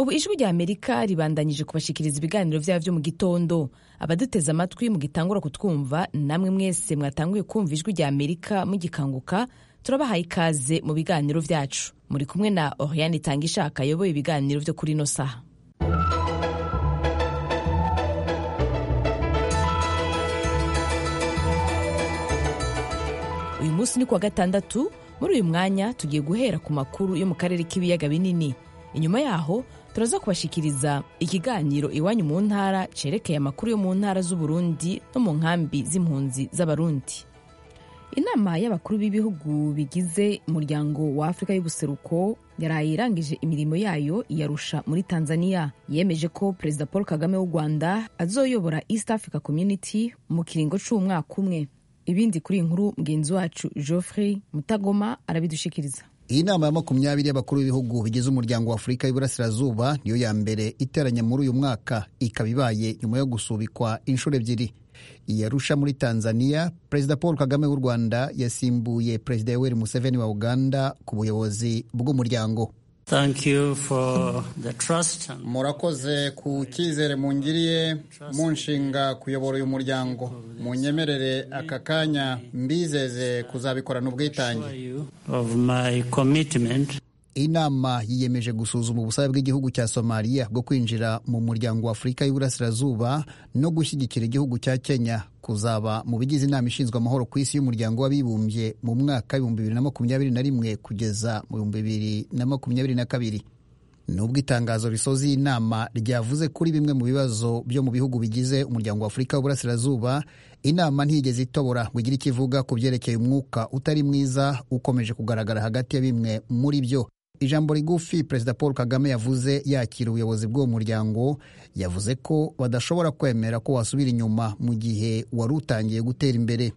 ubu ijwi rya amerika ribandanyije kubashikiriza ibiganiro vyabo vyo mu gitondo abaduteze amatwi mugitangura kutwumva namwe mwese mwatanguye kumva ijwi rya amerika mugikanguka turabahaye ikaze mu biganiro vyacu muri kumwe na oriane itangishaka ayoboye ibiganiro vyo kuri ino saha uyu munsi ni kuwa gatandatu muri uyu mwanya tugiye guhera ku makuru yo mu karere k'ibiyaga binini inyuma yaho turaza kubashikiriza ikiganiro iwanyu mu ntara cerekeye amakuru yo mu ntara z'uburundi no mu nkambi z'impunzi z'abarundi inama y'abakuru b'ibihugu bigize umuryango wa afurika y'ubuseruko yaraye irangije imirimo yayo iyarusha muri tanzania yemeje ko perezida paul kagame w'u rwanda azoyobora east africa community mu kiringo c'umwaka umwe ibindi kuri iyi nkuru mugenzi wacu geoffrey mutagoma arabidushikiriza iyi nama ya makumyabiri y'abakuru b'ibihugu bigize umuryango wa afurika y'iburasirazuba niyo ya mbere iteranye muri uyu mwaka ikaba ibaye nyuma yo gusubikwa inshuro ebyiri iyarusha muri tanzania perezida paul kagame w'u rwanda yasimbuye perezida yoweri museveni wa uganda ku buyobozi bw'umuryango murakoze ku cyizere mungiriye munshinga kuyobora uyu muryango munyemerere aka kanya mbizeze kuzabikorana ubwitange inama yiyemeje gusuzuma ubusabe bw'igihugu cya somaliya bwo kwinjira mu muryango wa afurika y'uburasirazuba no gushyigikira igihugu cya kenya kuzaba mu bigize inama ishinzwe amahoro ku isi y'umuryango w'abibumbye mu mwaka w'ibihumbi bibiri na makumyabiri na rimwe kugeza mu bihumbi bibiri na makumyabiri na kabiri nubwo itangazo risoza iyi nama ryavuze kuri bimwe mu bibazo byo mu bihugu bigize umuryango wa afurika w'uburasirazuba inama ntiyigeze itobora ngo igire icyo ivuga ku byerekeye umwuka utari mwiza ukomeje kugaragara hagati ya bimwe muri byo ijambo rigufi perezida paul kagame yavuze yakira ubuyobozi bw'uwo muryango yavuze ko badashobora kwemera ko wasubira inyuma mu gihe wari utangiye gutera imbere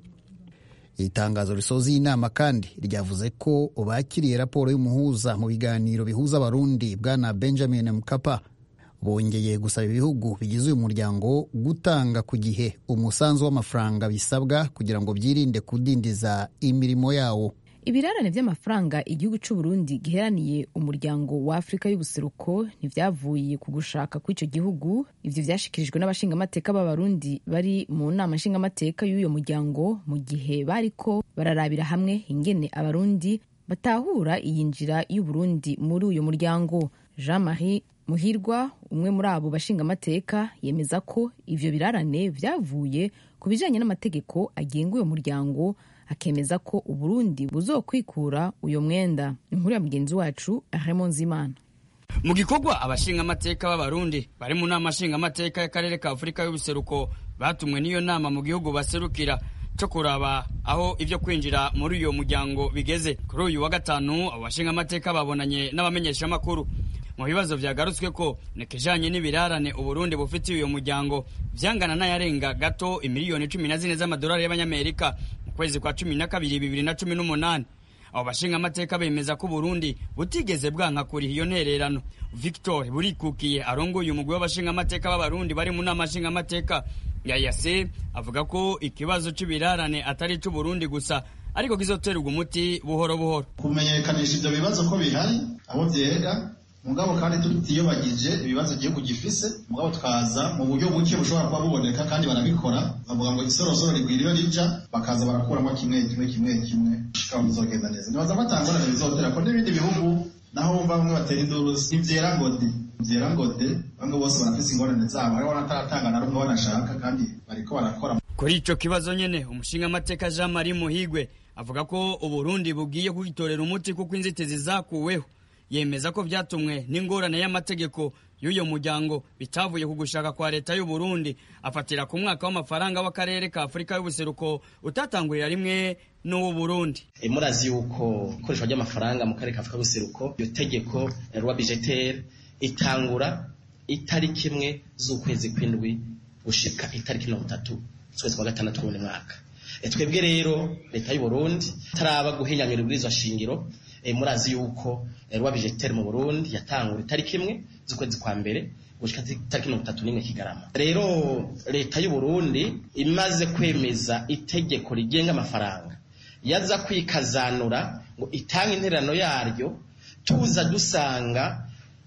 itangazo risoza iyi nama kandi ryavuze ko bakiriye raporo y'umuhuza mu biganiro bihuza abarundi bwana benjamin mkapa bongeye gusaba ibihugu bigize uyu muryango gutanga ku gihe umusanzu w'amafaranga bisabwa kugira ngo byirinde kudindiza imirimo yawo ibirarane by'amafaranga igihugu cy'u Burundi giheraniye umuryango wa afurika y'ubuseruko ntibyavuye ku gushaka kw'icyo gihugu ibyo byashikirijwe n'abashingamateka b'abarundi bari mu nama nshingamateka y'uyo muryango mu gihe bariko bararabira hamwe ingene abarundi batahura iyinjira y'uburundi muri uyu muryango jean marie muhirwa umwe muri abo bashingamateka yemeza ko ivyo birarane vyavuye ku bijanye n'amategeko agenga uyo muryango akemeza ko uburundi buzokwikura uyo mwenda inkuru ya mugenzi wacu Raymond Zimana mu gikorwa abashingamateka b'abarundi bari mu nama nshingamateka y'akarere ka afurika y'ubuseruko batumwe n'iyo nama mu gihugu baserukira cyo kuraba aho ibyo kwinjira muri uyo muryango bigeze kuri uyu wa gatanu abo bashingamateka babonanye n'abamenyeshamakuru mu bibazo vyagarutswe ko nekejanye n'ibirarane uburundi bufitiye uyo muryango vyangana n'ayarenga gato imiliyoni cumi na zine z'amadolari y'abanyamerika mu kwezi kwa cumi na kabiri bibiri na cumi n'umunani abo bashingamateka bemeza ko uburundi butigeze bwanka kuriha iyo ntererano victor burikukiye arongoye umugwi w'abashingamateka b'abarundi bari mu nama nshingamateka ya yase avuga ko ikibazo c'ibirarane atari ic'uburundi gusa ariko kizoterwa umuti buhoro buhoro kumenyekanisha ivyo bibazo ko bihari abo vyega mugabo kandi tutiyobagije ibibazo igihugu gifise mugabo tukaza mu buryo buke bushobora kuba buboneka kandi barabikora bavuga ngo isorosoro rigwira iyo rija bakaza barakuramo kimwe kimwe kimwe kimwe shika bizogenda neza nibaza ko atangorane bizotera ko n'ibindi bihugu naho bumva bamwe batera induru ntivyera ngo de vyera ngo de bamwe bose barafise ingorane zabo hariho n'ataratanga na rumwe banashaka kandi bariko barakora kuri ico kibazo nyene umushingamateka jean marie muhigwe avuga ko uburundi bugiye kugitorera umuti kuko inzitizi zakuweho yemeza ko vyatumwe n'ingorane y'amategeko y'uyo muryango bitavuye ku gushaka kwa leta y'u Burundi afatira ku mwaka w'amafaranga w'akarere ka Afurika y'ubuseruko utatangurira rimwe n'uwo Burundi e, murazi yuko ikoreshwa ry'amafaranga mu karere ka Afurika y'ubuseruko iyo tegeko rwa budgetaire itangura itariki imwe z'ukwezi kw'indwi gushika itariki mirongo itatu z'ukwezi kwa gatandatu w'uyu mwaka e, twebwe rero leta y'u Burundi taraba guhinyanyura ibwirizwa shingiro e, murazi yuko rwa budgetaire mu Burundi yatangura itariki imwe z'ukwezi kwa mbere gushika itariki mirongo itatu n'imwe kigarama rero leta y'u Burundi imaze kwemeza itegeko rigenga amafaranga yaza kwikazanura ngo itange intererano yaryo tuza dusanga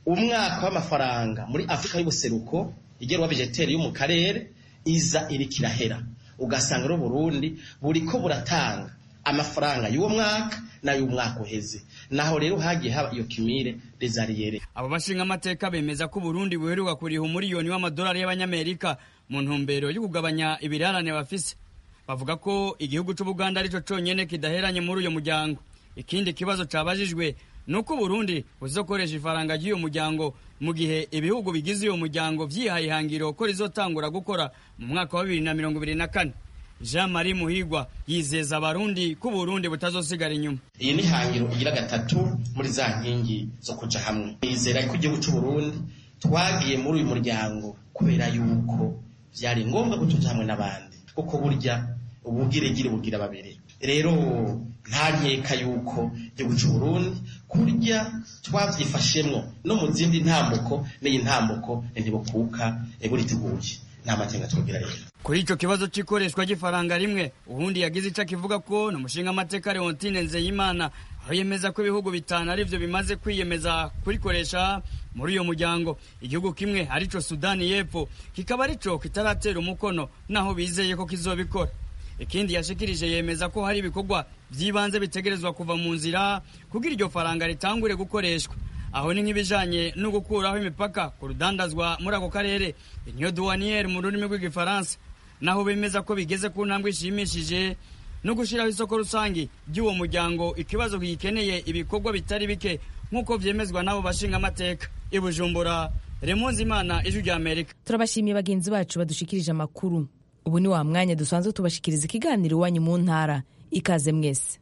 umwaka w'amafaranga muri afurika y'ubuseruko igerwa vegeteri yo mu karere iza iriko irahera ugasanga rero burundi buriko buratanga amafaranga y'uwo mwaka n'ay'umwaka uheze naho rero hagiye haba iyo kimire desariyere abo bashinga amateka bemeza ko Burundi buheruka kuriha umuriyoni w'amadolari y'abanyamerika mu ntumbero yo kugabanya ibirarane bafise bavuga ko igihugu c'ubuganda arico conyene kidaheranye muri uyo muryango ikindi kibazo cabajijwe nuko Burundi buzokoresha ifaranga ry'uyo muryango mu gihe ibihugu bigize uyo muryango vyihaye ihangiro ko rizotangura gukora mu mwaka wa bibiri na mirongo ibiri na kane Jean Marie Muhigwa yizeza abarundi ko Burundi butazosigara inyuma iyi ni hangiro igira gatatu muri za nkingi zo kuja hamwe nizera ko igihugu c'uburundi twagiye muri uyu muryango kubera yuko vyari ngombwa ko tuja hamwe n'abandi kuko burya ubugiregire bugira babiri rero nta nkeka yuko igihugu c'uburundi kurya twavyifashemwo no mu zindi ntambuko n'iyi ntambuko ntibukuka buriteguye nta makenga twogira rero kuri ico kibazo c'ikoreshwa ry'ifaranga rimwe ubundi yagize ico akivuga ko ni umushinga amateka Leontine Nzeyimana aho yemeza ko ibihugu bitanu arivyo bimaze kwiyemeza kurikoresha muri uyo muryango igihugu kimwe arico Sudani y'Epfo kikaba arico kitaratera umukono naho bizeye ko kizobikora ikindi yashikirije yemeza ko hari ibikorwa vy'ibanze bitegerezwa kuva mu nzira kugira iryo faranga ritangure gukoreshwa aho ni nk'ibijanye no gukuraho imipaka ku rudandazwa muri ako karere inyo douaniere mu rurimi rw'igifaransa naho bemeza ko bigeze ku ntambwe ishimishije no gushiraho isoko rusangi ry'uwo muryango ikibazo gikeneye ibikorwa bitari bike nk'uko vyemezwa n'abo bashinga amateka i Bujumbura Remonzi Imana ijwi rya Amerika turabashimiye bagenzi bacu badushikirije amakuru ubu ni wa mwanya dusanzwe tubashikiriza ikiganiro iwanyu mu ntara ikaze mwese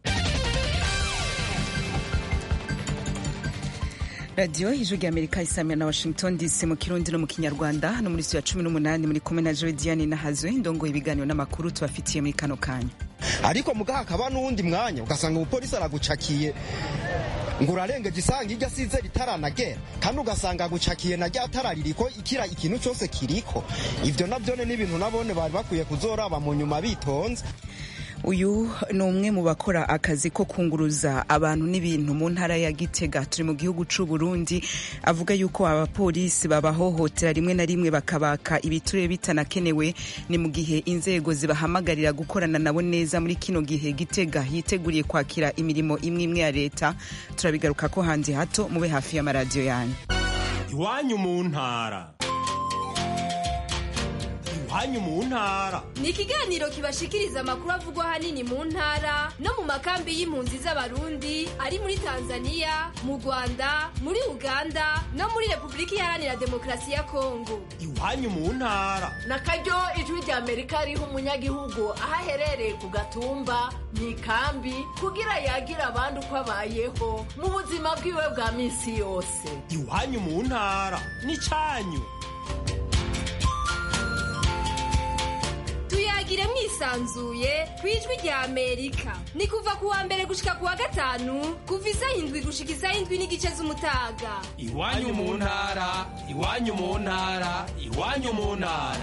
radiyo ijwi rya amerika isamira na washington dc mu kirundi no mu kinyarwanda hano muri studio ya cumi n'umunani muri kumwe na joe diane nahazwe ndongoye ibiganiro n'amakuru tubafitiye muri kano kanya ariko mugaha hakaba n'uwundi mwanya ugasanga umupolisi aragucakiye ngo urarengeje isanga iryo asize ritaranagera kandi ugasanga agucakiye na rya tara ririko ikira ikintu cyose kiriko ivyo navyone n'ibintu nabone bari bakwiye kuzoraba mu nyuma bitonze uyu ni umwe mu bakora akazi ko kunguruza abantu n'ibintu mu ntara ya gitega turi mu gihugu c'u Burundi avuga yuko abapolisi babahohotera rimwe na rimwe bakabaka ibiture bitanakenewe ni mu gihe inzego zibahamagarira gukorana nabo neza muri kino gihe gitega yiteguriye kwakira imirimo imwe imwe ya leta turabigaruka ko hanze hato mube hafi y'amaradiyo yanyu iwanyu mu ntara iwanyu mu ntara ni ikiganiro kibashikiriza amakuru avugwa ahanini mu ntara no mu makambi y'impunzi z'abarundi ari muri tanzania mu rwanda muri uganda no muri repubulika iharanira demokarasi ya kongo iwanyu mu ntara na karyo ijwi rya amerika riha umunyagihugu aho aherereye ku gatumba mu ikambi kugira yagira abandi uko abayeho mu buzima bwiwe bwa minsi yose iwanyu mu ntara ni cyanyu tuyagire mwisanzuye ku ijwi rya amerika ni kuva ku wa mbere gushika ku wa gatanu kuva isaha indwi gushika isaha indwi n'igice z'umutaga iwanyu mu ntara iwanyu mu ntara iwanyu mu ntara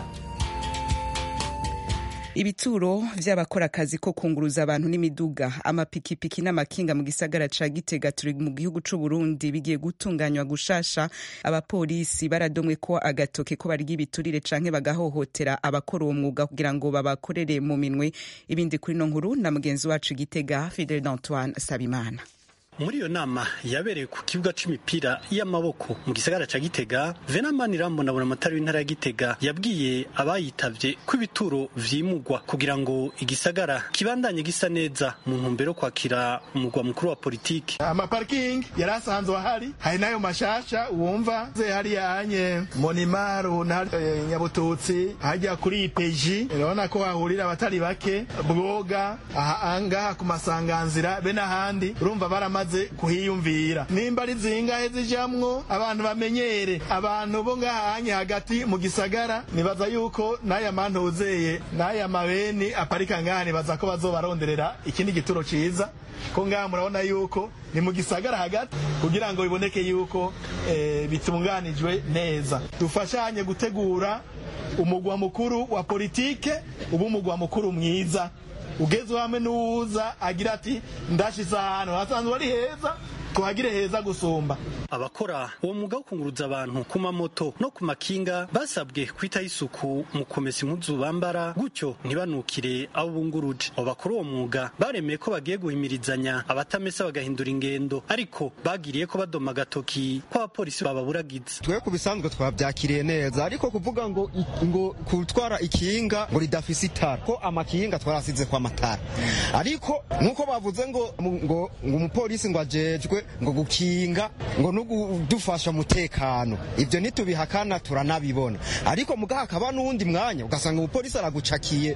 ibituro vy'abakora akazi ko kunguruza abantu n'imiduga amapikipiki n'amakinga mu gisagara ca gitega turi mu gihugu c'u Burundi bigiye gutunganywa gushasha abapolisi baradomwe ko agatoke ko barya ibiturire canke bagahohotera abakora uwo mwuga kugira ngo babakorere mu minwe ibindi kuri no nkuru na mugenzi wacu gitega Fidel Antoine Sabimana muri iyo nama yabereye ku kibuga c'imipira y'amaboko mu gisagara ca Gitega Venamani Rambo na Buramatari w'intara ya Gitega yabwiye abayitavye ko ibituro vyimugwa kugira ngo igisagara kibandanye gisa neza mu ntumbero kwakira umugwa mukuru wa politiki amaparking yari asanzwe ahari hari n'ayo mashasha wumva ze hariya anye monimaru na e, nyabututsi hajya kuri ipeji urabona ko hahurira abatari bake bwoga aha ngaha ku masanganzira be n'ahandi urumva baramaze bamaze kuhiyumvira nimba ari zingahe zijamwo abantu bamenyere abantu bo ngahanye hagati mu gisagara nibaza yuko n'aya mantuzeye n'aya mabeni aparika ngaha nibaza ko bazobaronderera ikindi gituro ciza ko ngaha murabona yuko ni mu gisagara hagati kugira ngo biboneke yuko e, bitunganijwe neza dufashanye gutegura umugwa mukuru wa politike ubu umugwa mukuru mwiza ugeze hamwe n'uwuza agira ati ndashize ahantu hasanzwe ari heza tuhagire heza gusumba abakora uwo mwuga wo kunguruza abantu ku mamoto no ku makinga basabwe kwitaho isuku mu kumesa impuzu bambara gutyo ntibanukire abo bunguruje abo bakora uwo mwuga baremeye ko bagiye guhimirizanya abatamesa bagahindura ingendo ariko bagiriye ko badoma agatoki ko abapolisi bababuragiza twe ku bisanzwe twabyakiriye neza ariko kuvuga ngo ngo gutwara ikinga ngo ridafise itara ko amakinga twarasize kwa matara ariko nkuko bavuze ngo ngo ngo umupolisi ngo ajejwe ngo gukinga ngo no kudufasha umutekano ibyo ntitubihakana turanabibona ariko mugaha hakaba n'uwundi mwanya ugasanga umupolisi aragucakiye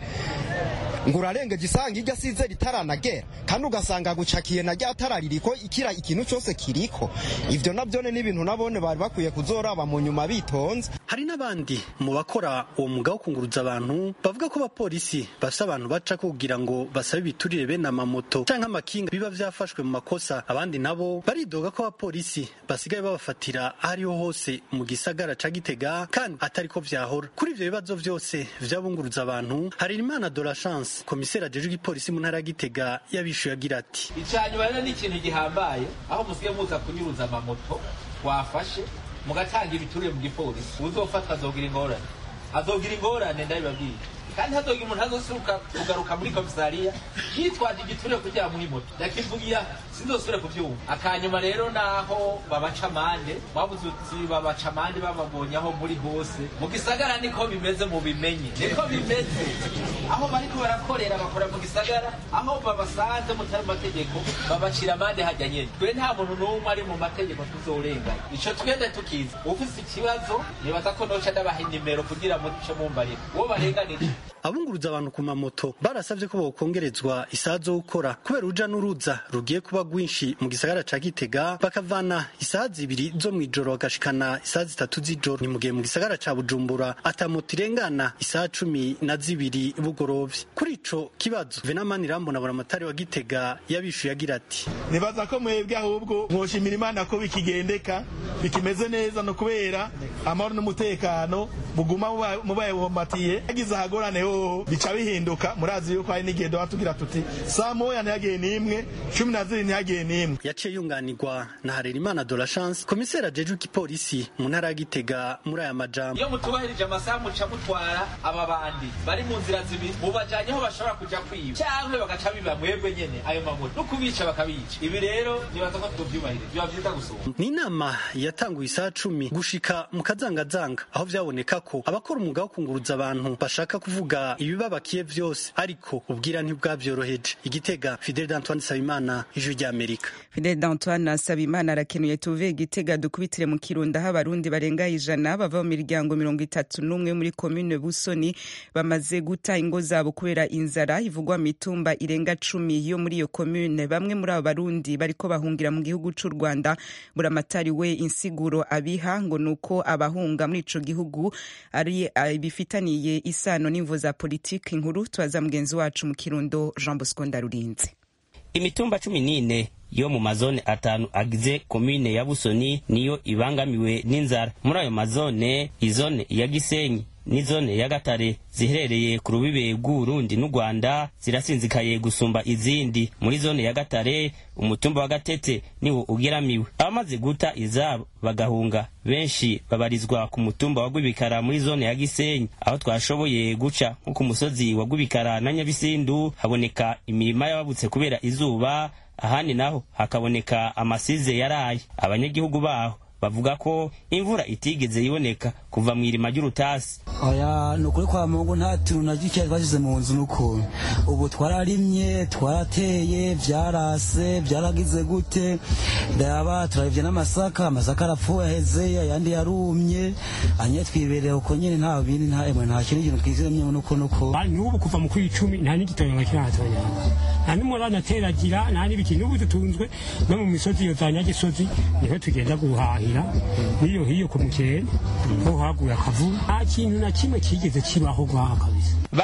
ngo urarengeje isanga iryo asize ritaranagera kandi ugasanga agucakiye na rya tara ririko ikira ikintu cyose kiriko ivyo navyone n'ibintu nabone bari bakwiye kuzoraba mu nyuma bitonze hari n'abandi mu bakora uwo mwuga wo kunguruza abantu bavuga ko abapolisi bafise abantu baca kugira ngo basabe ibiturire bene amamoto canke amakinga biba vyafashwe mu makosa abandi nabo baridoga ko abapolisi basigaye babafatira aho ariho hose mu gisagara ca gitega kandi atariko vyahora kuri ivyo bibazo vyose vyabunguruza abantu hari imana de la chance komiseri ajejwe igipolisi mu ntara ya gitega yabishuye agira ati icanyuma rero ni ikintu gihambaye aho musigaye muza kunyuruza amamoto wafashe mugatanga ibiturire mu gipolisi uzofatwa azogira ingorane azogira ingorane ndabibabwiye kandi hazogira umuntu azosuka kugaruka muri komisariya yitwaje igiturire kugira muri moto yakivugiya sinzosubire kuvyumva akanyuma rero naho babaca amande babuze uti babaca amande bababonye aho muri hose mu gisagara niko bimeze mu bimenye niko bimeze aho bariko barakorera bakora mu gisagara aho babasanze mutari mu mategeko babacira amande hajya nyene twe nta muntu n'umwe ari mu mategeko tuzorenganya ico twende tukiza ufise ikibazo nibaza ko noca ndabaha inimero kugira muce mumbarira uwo barenganije abunguruza abantu ku mamoto barasabye ko bokongerezwa isaha zo gukora kubera uruja n'uruza rugiye kuba rwinshi mu gisagara ca gitega bakavana isaha zibiri zo mw'ijoro bagashikana isaha zitatu z'ijoro ni mu gihe mu gisagara ca bujumbura ata moto irengana isaha cumi na zibiri bugorovye kuri ico kibazo venamani rambona buramatari wa gitega yabishuye agira ati nibaza ko mwebwe ahubwo mwoshimira imana ko bikigendeka bikimeze neza no kubera amahoro n'umutekano buguma mubayebumbatiye yagize ahagorane hoho bica bihinduka murazi yuko hari n'igihe doha tugira tuti saa moya ntihagiye n'imwe cumi na zibiri ntihagiye n'imwe yaciye yunganirwa na harerimana de la chance komiseri ajejwe igipolisi mu ntara ya gitega muri aya majambo iyo mutubahirije amasaha muca mutwara aba bandi bari mu nzira zibiri mubajanye aho bashobora kuja kwiba canke bagaca biba mwebwe nyene ayo mamoto no kubica bakabica ibi rero nibaza ko tuvyubahirije biba vyiza gusumba ni inama yatanguye isaha cumi gushika mu kazangazanga aho vyaboneka ko abakora umwuga wo kunguruza abantu bashaka kuvuga ibibabakiye vyose ariko ubwira ntibwavyoroheje igitega fidel d'antoine sabimana ijwi ry'amerika fidel d'antoine sabimana arakenuye tuve igitega dukubitire mu kirundo aho abarundi barenga ijana bava mu miryango mirongo itatu n'umwe muri komine busoni bamaze guta ingo zabo kubera inzara ivugwa mu mitumba irenga cumi yo muri iyo komine bamwe muri abo barundi bariko bahungira mu gihugu c'u rwanda buramatari we insiguro abiha ngo nuko abahunga muri ico gihugu ari bifitaniye isano n'imvo za politiki nkuru tubaza mugenzi wacu mu kirundo jean bosco ndarurinze imitumba cumi n'ine yo mu mazone atanu agize komine ya busoni niyo ibangamiwe n'inzara muri ayo mazone izone ya gisenyi n'izone ya gatare ziherereye ku rubibe rw'uburundi n'u rwanda zirasinzikaye gusumba izindi muri zone ya gatare umutumba wa gatete niwo ugeramiwe abamaze guta izabo bagahunga benshi babarizwa ku mutumba wa gwibikara muri zone ya gisenyi aho twashoboye guca nko ku musozi wa gwibikara na nyabisindu haboneka imirima y'ababutse kubera izuba ahandi naho hakaboneka amasize yaraye abanyagihugu baho bavuga ko imvura itigeze iboneka kuva mu irima ry'urutasi oya ni ukuri kwa mungu nta tuntu na gike twashyize mu nzu n'ukuntu ubu twararimye twarateye byarase byaragize gute ndaba turabivye n'amasaka amasaka arapfuye aheze ayandi yarumye anye twibereye uko nyene nta bindi nta emwe nta kindi kintu twizemye nuko nuko n'ubu kuva mu kw'icumi nta n'igitoyo kiratoya nta n'umurana ateragira nta n'ibiki n'ubu dutunzwe no mu misozi iyo za nyagisozi niho tugenda guhahira n'iyo hiyo ku mukene ho haguye akavu nta kintu na kimwe kigeze kibaho gwaha kabisa bamwe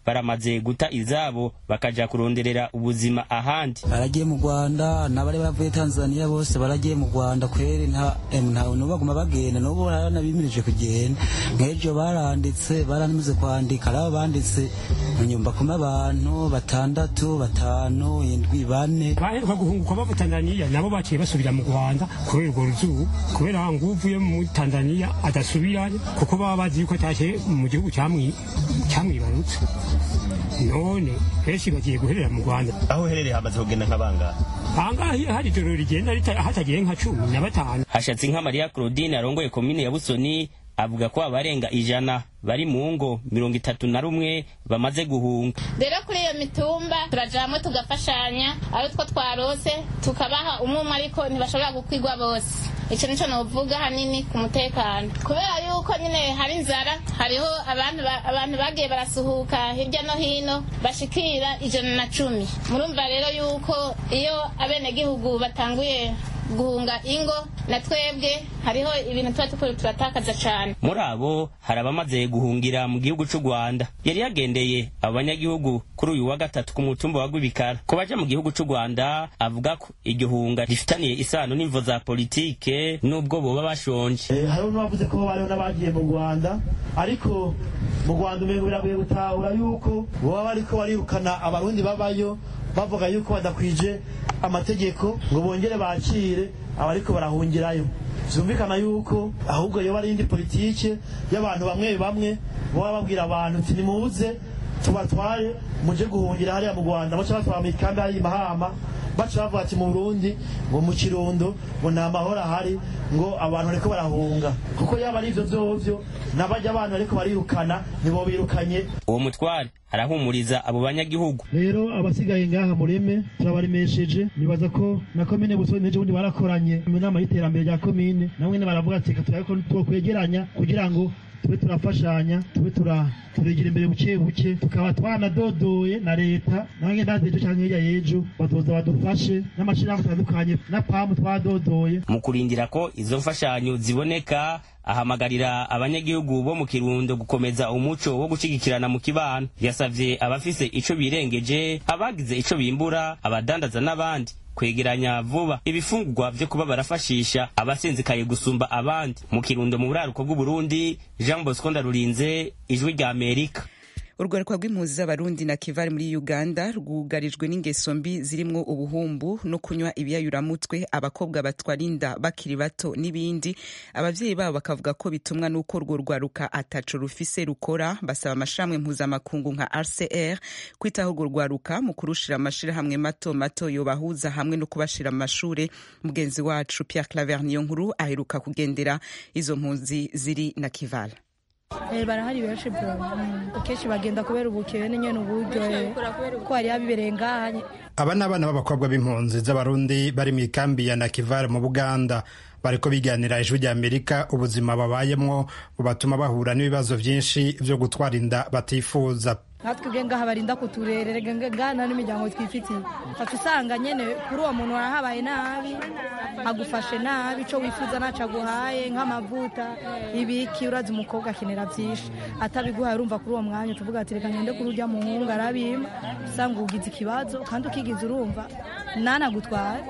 baramaze guta izabo bakaja kuronderera ubuzima ahandi baragiye mu rwanda n'abari bavuye tanzania bose baragiye mu rwanda kweri nta n'ubu baguma bagenda n'ubu baranabimirije kugenda nk'ejo baranditse baranamaze kwandika ari abo banditse nyumba kuma abantu batandatu batanu indwi bane baheruka guhunguka bava tanzania nabo baciye basubira mu rwanda kubera urwo ruzuba kubera ngo uvuye muri tanzania adasubirayo kuko baba bazi yuko atashye mu gihugu cyamwibarutse none benshi bagiye guherera mu rwanda aho uherereye hamaze kugenda nk'abangara ahangaha hari ijoro rigenda hatagiye nka cumi na batanu hashatse nka mariya claudine arongoye komine ya busoni avuga ko abarenga ijana bari mu ngo mirongo itatu na rumwe bamaze guhunga rero kuri iyo mitumba turajamwe tugafashanya ari two twarose tukabaha umwe umwe ariko ntibashobora gukwigwa bose icyo nicyo novuga hanini ku mutekano kubera yuko nyine hari inzara hariho abantu bagiye barasuhuka hirya no hino bashikira ijana na cumi murumva rero yuko iyo abenegihugu batanguye guhunga ingo na twebwe hariho ibintu tuba tukuru turatakaza cyane muri abo hari abamaze guhungira mu gihugu cy'u rwanda yari yagendeye abo banyagihugu kuri uyu wa gatatu ku mutumba wa gwibikara ku baja mu gihugu cy'u rwanda avuga ko iryo hunga rifitaniye isano n'imvo za politike n'ubwo boba bashonje hariho n'abavuze ko bariho n'abagiye mu rwanda ariko mu rwanda umengo biragoye gutahura yuko baba bariko barirukana abarundi babayo bavuga yuko badakwije amategeko ngo bongere bakire abariko barahungirayo byumvikana yuko ahubwo yoba ari indi politike y'abantu bamwe bamwe baba babwira abantu ati nimuze tubatware muje guhungira hariya mu rwanda baca batwara mu ikambi hari mahama baca bavuga ati mu burundi ngo mu kirundo ngo nta mahoro ahari ngo abantu bariko barahunga kuko yaba ari ivyo vyovyo n'abajya abantu bariko barirukana nibo birukanye uwo mutware arahumuriza abo banyagihugu rero abasigaye ngaha mureme turabaremesheje nibaza ko na komine busoni n'ejo bundi barakoranye mu nama y'iterambere rya komine namwe baravuga ati reka turabe ko twokwegeranya kugira ngo tube turafashanya tube turegera imbere buke buke tukaba twanadodoye na leta nange ndazi ejo cyangwa hirya y'ejo bazoza badufashe n'amashirahamwe atandukanye na pamu twadodoye mu kurindira ko izo mfashanyo ziboneka ahamagarira abanyagihugu bo mu kirundo gukomeza umuco wo gushigikirana mu kibano yasavye abafise ico birengeje abagize ico bimbura abadandaza n'abandi kwegeranya vuba ibifungurwa vyo kuba barafashisha abasinzikaye gusumba abandi mu kirundo mu buraruko bw'uburundi jean bosco ndarurinze ijwi rya amerika urwaruka rw'impunzi z'abarundi na kivari muri uganda rwugarijwe n'ingeso mbi zirimwo ubuhumbu no kunywa ibiyayuramutwe abakobwa batwara inda bakiri bato n'ibindi abavyeyi babo bakavuga ko bitumwa n'uko urwo rwaruka ataco rufise rukora basaba amashirahamwe mpuzamakungu nka rcr kwitaho urwo rwaruka mu kurushira amashirahamwe mato mato yobahuza hamwe no kubashira mu mashure mugenzi wacu pierre claver niyo nkuru aheruka kugendera izo mpunzi ziri na kivala barahari benshi kenshi bagenda kubera ubukene nyene uburyo ko hari abibereye ngaha aba ni abana b'abakobwa b'impunzi z'abarundi bari mu ikambi ya nakivale mu buganda bariko biganira ijwi rya amerika ubuzima babayemwo bubatuma bahura n'ibibazo vyinshi vyo gutwara inda batifuza natwe ubwe ngaha barinda kuturerera ngana n'imiryango twifitiye ukaca usanga nyene kuri uwo muntu warahabaye nabi agufashe nabi ico wifuza naco aguhaye nk'amavuta ibiki urazi umukobwa akenera vyinshi atabiguhaye urumva kuri uwo mwanya tuvuga ati reka ngende kuri urya muhungu arabima usanga ugize ikibazo kandi ukigize urumva nanagutware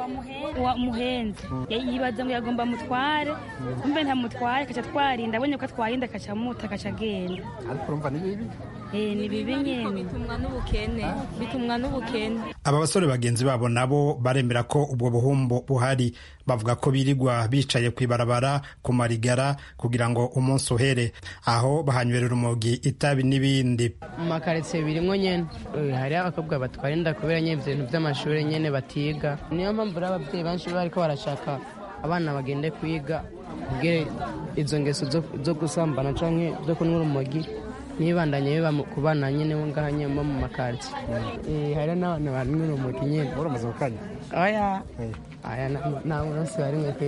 muhenze yibaza ngo yagomba mutware umbe ntamutware kaca twarinda abonye ko atwarinda kaca muta kaca agenda ariko urumva ni bibi ni bibi nyene bitumwa n'ubukene bitumwa n'ubukene aba basore bagenzi babo nabo baremera ko ubwo buhumbu buhari bavuga ko birirwa bicaye ku ibarabara ku marigara kugira ngo umunsi uhere aho bahanywera urumogi itabi n'ibindi mu makaritsiye birimwo nyene hariho abakobwa batwara inda kubera nyene ibintu vy'amashuri nyene batiga niyo mpamvu rero abavyeyi benshi bariko barashaka abana bagende kwiga kugira izo ngeso zo gusambana canke zo kunywa urumogi nibandanye biba ku bana nyene bo ngaha nyene bo mu makaritsiye hariho n'abana banywa urumogi nyene uramaze gukanya oya aya nta munsi barimwe pe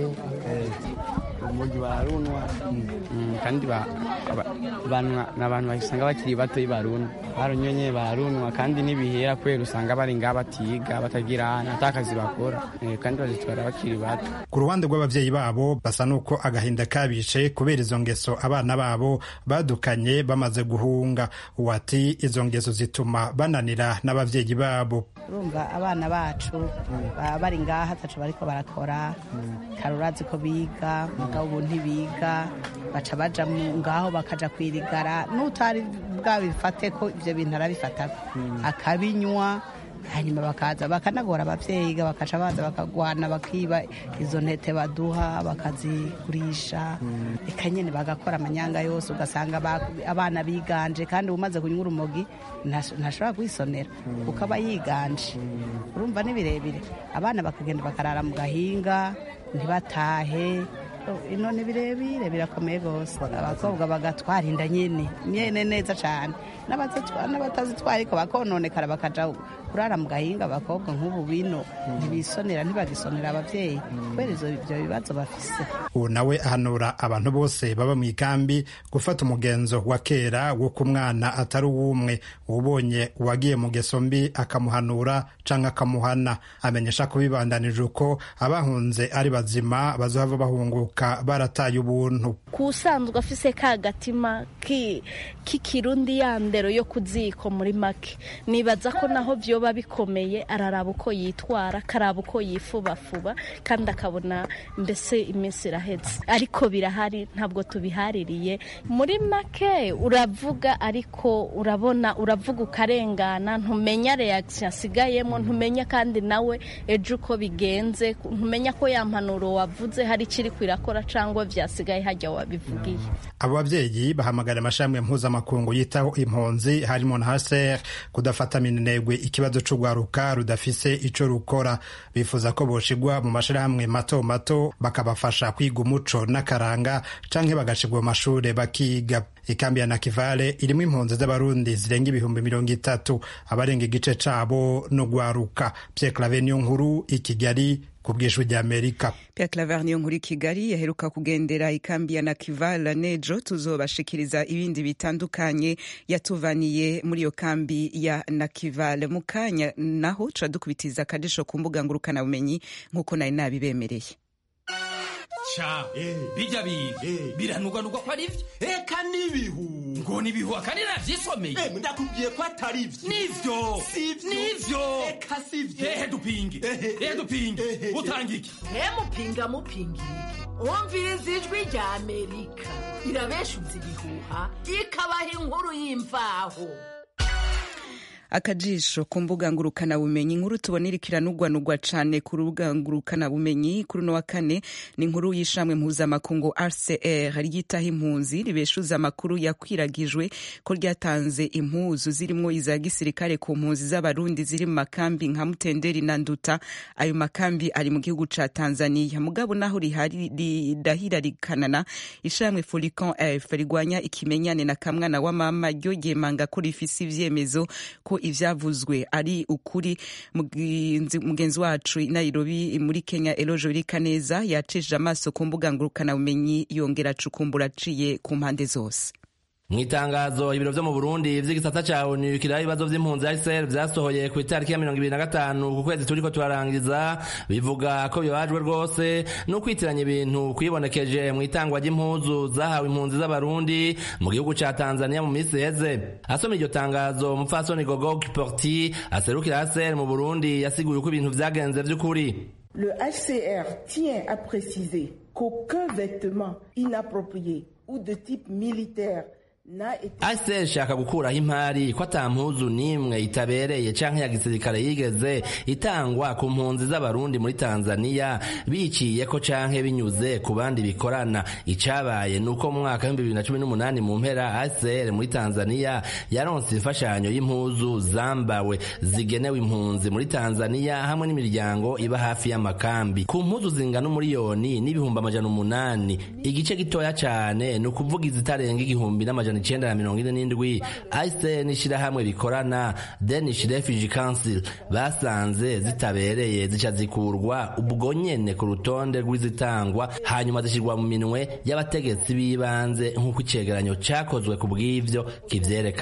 urumogi bararunwa kandi ni abantu basanga bakiri bato barunwa barunywe nyene barunwa kandi n'ibihera kubera usanga bari ngaha batiga batagira ata kazi bakora kandi bazitwara bakiri bato ku ruhande rw'abavyeyi babo basa n'uko agahinda kabice kubera izo ngeso abana babo badukanye bamaze guhunga uwati izo ngeso zituma bananira n'abavyeyi babo urumva abana bacu baba bari ngaha ataco bariko barakora kare urazi ko biga mugabo ubu ntibiga baca baja ngaho bakaja kwirigara n'utari bwabifate ko ivyo bintu arabifatako akabinywa hanyuma bakaza bakanagora abavyeyi bakaca baza bakagwana bakiba izo ntete baduha bakazigurisha reka nyene bagakora amanyanga yose ugasanga abana biganje kandi umaze kunywa urumogi ntashobora kwisonera kuko aba yiganje urumva ni birebire abana bakagenda bakarara mu gahinga ntibatahe ino ni birebire birakomeye rwose abakobwa bagatwara inda nyine nyene neza cyane n'abatazitwara ariko bakononekara bakaja kurara mu gahinga abakobwa nk'ubu bino ntibisonera ntibagisonera abavyeyi kubera ivyo bibazo bafise ubu nawe ahanura abantu bose baba mu ikambi gufata umugenzo wa kera wo ku mwana atari uw'umwe ubonye uwagiye mu geso mbi akamuhanura canke akamuhana amenyesha ko bibandanije uko abahunze ari bazima bazohava bahunguka barataye ubuntu kusanzwe afise ka gatima k'ikirundi ya ndero yo kuziko muri make nibaza ko naho vyoba bikomeye araraba uko yitwara akaraba uko yifubafuba kandi akabona mbese iminsi iraheze ariko birahari ntabwo tubihaririye muri make uravuga ariko urabona uravuga ukarengana ntumenya reaction asigayemo ntumenya kandi nawe ejo uko bigenze ntumenya ko ya mpanuro wavuze hari ikiri kwirakora cyangwa vyasigaye hajya wabivugiye abo babyeyi bahamagara amashami mpuzamakungu yitaho impunzi harimo na haser kudafata minenegwe ikibazo c'urwaruka rudafise ico rukora bifuza ko boshigwa mu mashirahamwe mato mato bakabafasha kwiga umuco n'akaranga canke bagashigwa mu mashure bakiga ikambi ya nakivale irimo impunzi z'abarundi zirenga ibihumbi mirongo itatu abarenga igice cabo no gwaruka Pierre Claver niyo nkuru i Kigali ku bw'ijwi ry'amerika Pierre Claver niyo nkuru i Kigali yaheruka kugendera ikambi ya Nakivala nejo tuzobashikiriza ibindi bitandukanye yatuvaniye muri iyo kambi ya Nakivala mu kanya naho tuca dukubitiza akadisho ku mbuga ngurukanabumenyi nk'uko nari nabibemereye ca bijya biga biranugwanugwa ko ari vyo eka n'ibihu ngo nibihu akandi navyisomeye ndakubwiye ko atari vyo nivyo sivyo nivyo eka sivyo ehe dupinge ehe dupinge utanga iki mupinga mupinga umviriza ijwi rya amerika irabeshuza ibihuha ikabaha inkuru y'imvaho akajisho ku mbuga ngurukanabumenyi inkuru tubona iriko iranugwanugwa cane ku rubuga ngurukanabumenyi kuri uno wa kane ni inkuru y'ishamwe mpuzamakungu rcr ryitaho impunzi ribeshuza amakuru yakwiragijwe ko ryatanze impuzu zirimwo iza gisirikare ku mpunzi z'abarundi ziri mu makambi nka mutenderi na nduta ayo makambi ari mu gihugu ca tanzania mugabo naho ridahira rikanana ishamwe folican f rigwanya ikimenyane na kamwana wa mama ryo ryemanga ko rifise ivyemezo ko ivyavuzwe ari ukuri mugenzi wacu i nairobi muri kenya elojo birikaneza yacishije amaso ku mbuga ngurukanabumenyi yongera acukumbura aciye ku mpande zose mu itangazo ibiro vyo mu burundi vy'igisata ca onu kiraho ibibazo vy'impunzi hcr vyasohoye ku itariki ya mirongo ibiri na gatanu ku kwezi turiko turarangiza bivuga ko bibajwe rwose no kwitiranya ibintu kwibonekeje mu itangwa ry'impuzu zahawe impunzi z'abarundi mu gihugu ca tanzania mu misi iheze asoma iryo tangazo umupfasoni gogo kiporti aserukira hcr mu burundi yasiguye uko ibintu vyagenze vy'ukuri Le HCR tient à préciser qu'aucun vêtement inapproprié ou de type militaire ASR ishaka gukuraho impari ko ata mpuzu n'imwe itabereye canke ya gisirikare yigeze itangwa ku mpunzi z'abarundi muri Tanzania biciye ko canke binyuze ku bandi bikorana icabaye nuko mu mwaka w'ibihumbi bibiri na cumi n'umunani mu mpera ASR muri Tanzania yaronse imfashanyo y'impuzu zambawe zigenewe impunzi muri Tanzania hamwe n'imiryango iba hafi y'amakambi ku mpuzu zingana umuriyoni n'ibihumbi amajana umunani igice gitoya cane ni ukuvuga izitarenga igihumbi n'amajana icenda na mirongo ine n'indwi aise n'ishirahamwe bikorana danish refugee council basanze zitabereye zica zikurwa ubwo nyene ku rutonde rw'izitangwa hanyuma zishyirwa mu minwe y'abategetsi b'ibanze nk'uko icegeranyo cakozwe ku bw'ivyo kivyerekana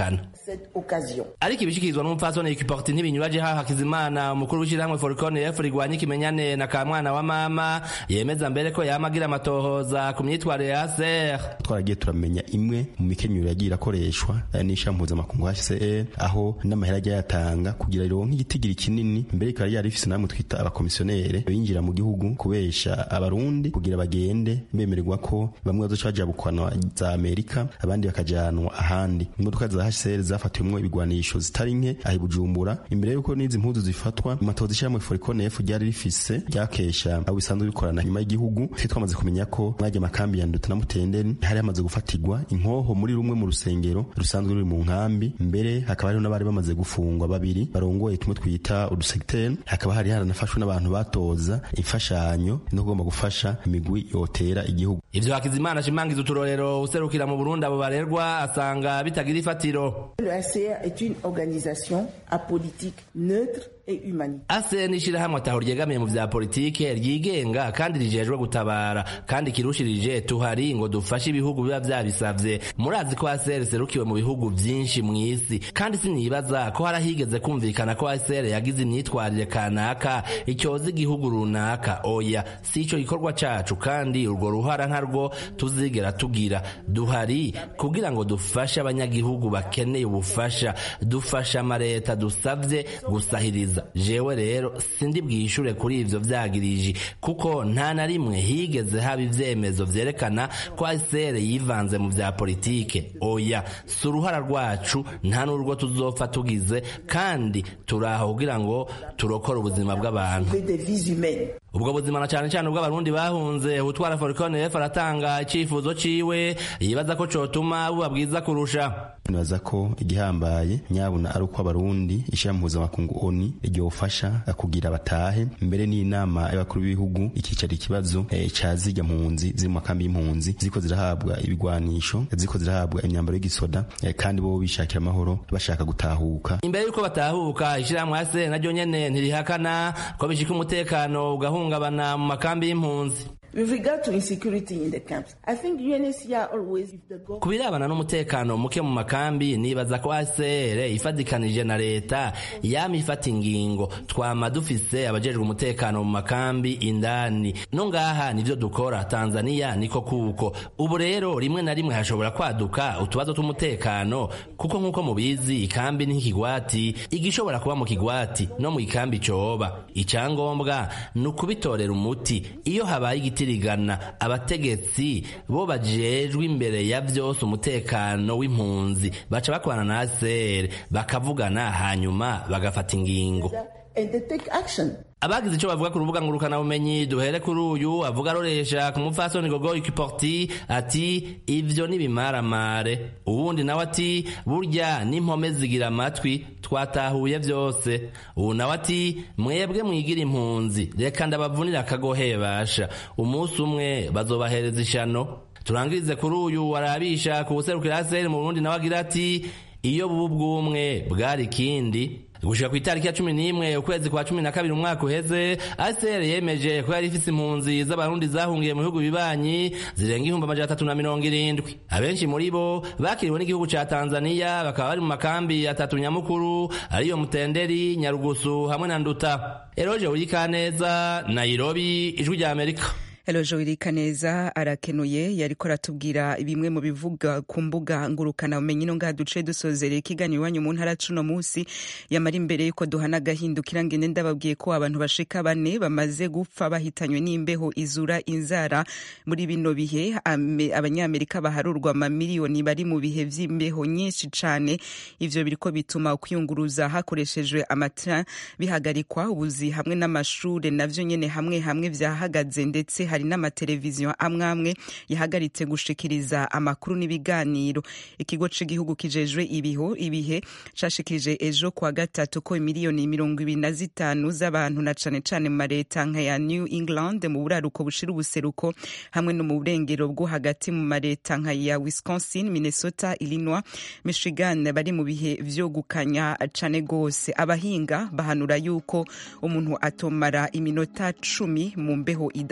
cette occasion. ariko ibishikirizwa n'umupfasoni ekiporti ntibinyuraje ha hakizimana umukuru w'ishyirahamwe forikone efu rigwanya ikimenyane na ka mwana wa mama yemeza mbere ko yama agira amatohoza ku myitwarire ya ser twaragiye turamenya imwe mu mikenyero yagiye irakoreshwa eh, n'ishirahamwe mpuzamakungu HCR aho n'amahera agiye yatanga kugira rironke igitigiri kinini mbere ikaba ryari rifise namwe twita abakomisiyonere binjira mu gihugu kubesha abarundi kugira bagende bemererwa ko bamwe bazoca bajabukwana za Amerika abandi bakajanwa ahandi imodoka za HCR zafatiwemwo ibigwanisho zitari nke ahi Bujumbura imbere yuko n'izi mpuzu zifatwa amatozi ishyirahamwe Foricone F ryari rifise ryakesha abo bisanzwe bikorana nyuma y'igihugu twe twamaze kumenya ko mwajya amakambi ya Nduta na Mutenderi hari hamaze gufatirwa inkoho muri rumwe mu rusengero rusanzwe ruri mu nkambi mbere hakaba hariho n'abari bamaze gufungwa babiri barongoye tumwe twita udusegiteri hakaba hari haranafashwe n'abantu batoza imfashanyo no kugomba gufasha imigwi yotera igihugu ivyo hakizimana ashimangiza uturorero userukira mu burundi abo barerwa asanga bitagira ifatiro Le HCR est une organisation apolitique, neutre et humanitaire. ase n'ishirahamwe ataho ryegamiye mu vya politike ryigenga kandi rijejwe gutabara kandi kirushirije tuhari ngo dufashe ibihugu biba vyabisavye murazi ko ASR serukiwe mu bihugu vyinshi mw'isi kandi sinibaza ko harahigeze kumvikana ko ASR yagize imyitwarire kanaka icyoza igihugu runaka oya si ico gikorwa cacu kandi urwo ruhara ntarwo tuzigera tugira duhari kugira ngo dufashe abanyagihugu bakeneye ubufasha dufasha amareta dusavye gusahiriza jewe rero sindi bwishure kuri ivyo vyagiriji kuko nta na rimwe higeze haba ivyemezo vyerekana ko ASR yivanze mu vya politike oya si uruhara rwacu nta n'urwo tuzopfa tugize kandi turaho kugira ngo turokore ubuzima bw'abantu Des vies humaines. ubwo buzima na cane cane ubw'abarundi bahunze utwara forikone efu aratanga icifuzo ciwe yibaza ko cotuma buba bwiza kurusha nibaza ko igihambaye nyabuna ari uko abarundi ishyira mpuzamakungu oni ryofasha kugira batahe mbere n'inama y'abakuru b'ibihugu ikicara ikibazo eh, ca zirya mpunzi ziri mu makambi y'impunzi ziko zirahabwa ibigwanisho ziko zirahabwa imyambaro y'igisoda eh, kandi bo bishakira amahoro bashaka gutahuka imbere yuko batahuka ishirahamwe ase naryo nyene ntirihakana ko bishika umutekano ugahungabana mu makambi y'impunzi With regard to insecurity in the camps, I think UNHCR always if the ku government birebana n'umutekano muke mu makambi nibaza ko ACR ifatikanije na leta yama ifata ingingo twama dufise abajejwe umutekano mu makambi indani no ngaha nivyo dukora Tanzania niko kuko ubu rero rimwe na rimwe hashobora kwaduka utubazo tw'umutekano kuko nk'uko mubizi ikambi ni nk'ikigwati igishobora kuba mu kigwati no mu ikambi coba icangombwa ni ukubitorera umuti iyo habaye igitirigana abategetsi bo bajejwe imbere ya vyose umutekano w'impunzi baca bakorana na ACR bakavugana hanyuma bagafata ingingo and they take action. abagize ico bavuga ku rubuga ngurukana bumenyi duhere kuri uyu avuga aroresha ku mupfasoni gogo ikiporti ati ivyo nibimaramare uwundi nawe ati burya n'impome zigira amatwi twatahuye vyose ubu nawe ati mwebwe mwigira impunzi reka ndabavunira akagohe basha umunsi umwe bazobahereza ishano turangirize kuri uyu warabisha ku buserukira aseri mu burundi nawe agira ati iyo bubu bw'umwe bwari ikindi gushika ku itariki ya cumi n'imwe ukwezi kwa cumi na kabiri umwaka uheze ACR yemeje ko yari ifise impunzi z'abarundi zahungiye mu bihugu bibanyi zirenga ihumbi amajana atatu na mirongo irindwi abenshi muri bo bakiriwe n'igihugu ca tanzaniya bakaba bari mu makambi atatu nyamukuru ariyo mutenderi nyarugusu hamwe na nduta eroje urikaneza nairobi ijwi rya amerika Elojo Wirikaneza arakenuye yariko aratubwira bimwe mu bivuga ku mbuga ngurukana umenyi no ngaha duce dusozereye ikiganiro iwanyu mu ntara cuno musi yamara imbere yuko duhana agahindukira ngende ndababwiye ko abantu bashika bane bamaze gupfa bahitanywe n'imbeho izura inzara muri bino bihe Ame- abanyamerika baharurwa amamiliyoni bari mu bihe vy'imbeho nyinshi cane ivyo biriko bituma kwiyunguruza hakoreshejwe amatara bihagarikwa ubuzi hamwe n'amashure navyo nyene hamwe hamwe vyahagaze ndetse hari n'amateleviziyo amwe amwe yahagaritse gushikiriza amakuru n'ibiganiro ikigo c'igihugu kijejwe ibiho ibihe cashikirije ejo kwa gatatu ko miliyoni mirongo ibiri na zitanu z'abantu na cane cane mu mareta nka ya new england mu buraruko bushira ubuseruko hamwe no mu burengero bwo hagati mu mareta nka ya wisconsin minnesota illinois michigan bari mu bihe vyo gukanya cane gose abahinga bahanura yuko umuntu atomara iminota cumi mu mbeho idasanzwe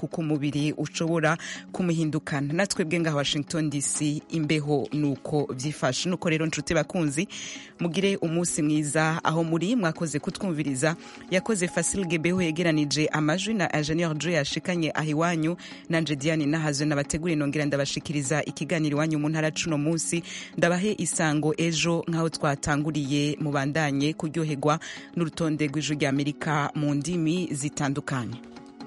kuko umubiri ushobora kumuhindukana natwebwe ngaha washington dc imbeho nuko vyifashe nuko rero nshuti bakunzi mugire umunsi mwiza aho muri mwakoze kutwumviriza yakoze fasil gebeho yegeranije amajwi na ingenieur jo yashikanye aho iwanyu nanje diane nahazwe nabategure nongera ndabashikiriza ikiganiro iwanyu mu ntara cuno munsi ndabahe isango ejo nk'aho twatanguriye mubandanye kuryoherwa n'urutonde rw'ijwi rya amerika mu ndimi zitandukanye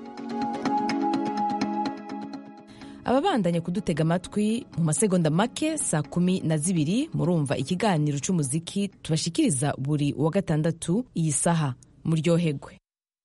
ababandanya kudutega amatwi mu masegonda make saa kumi na zibiri murumva ikiganiro cy'umuziki tubashikiriza buri wa gatandatu iyi saha muryoherwe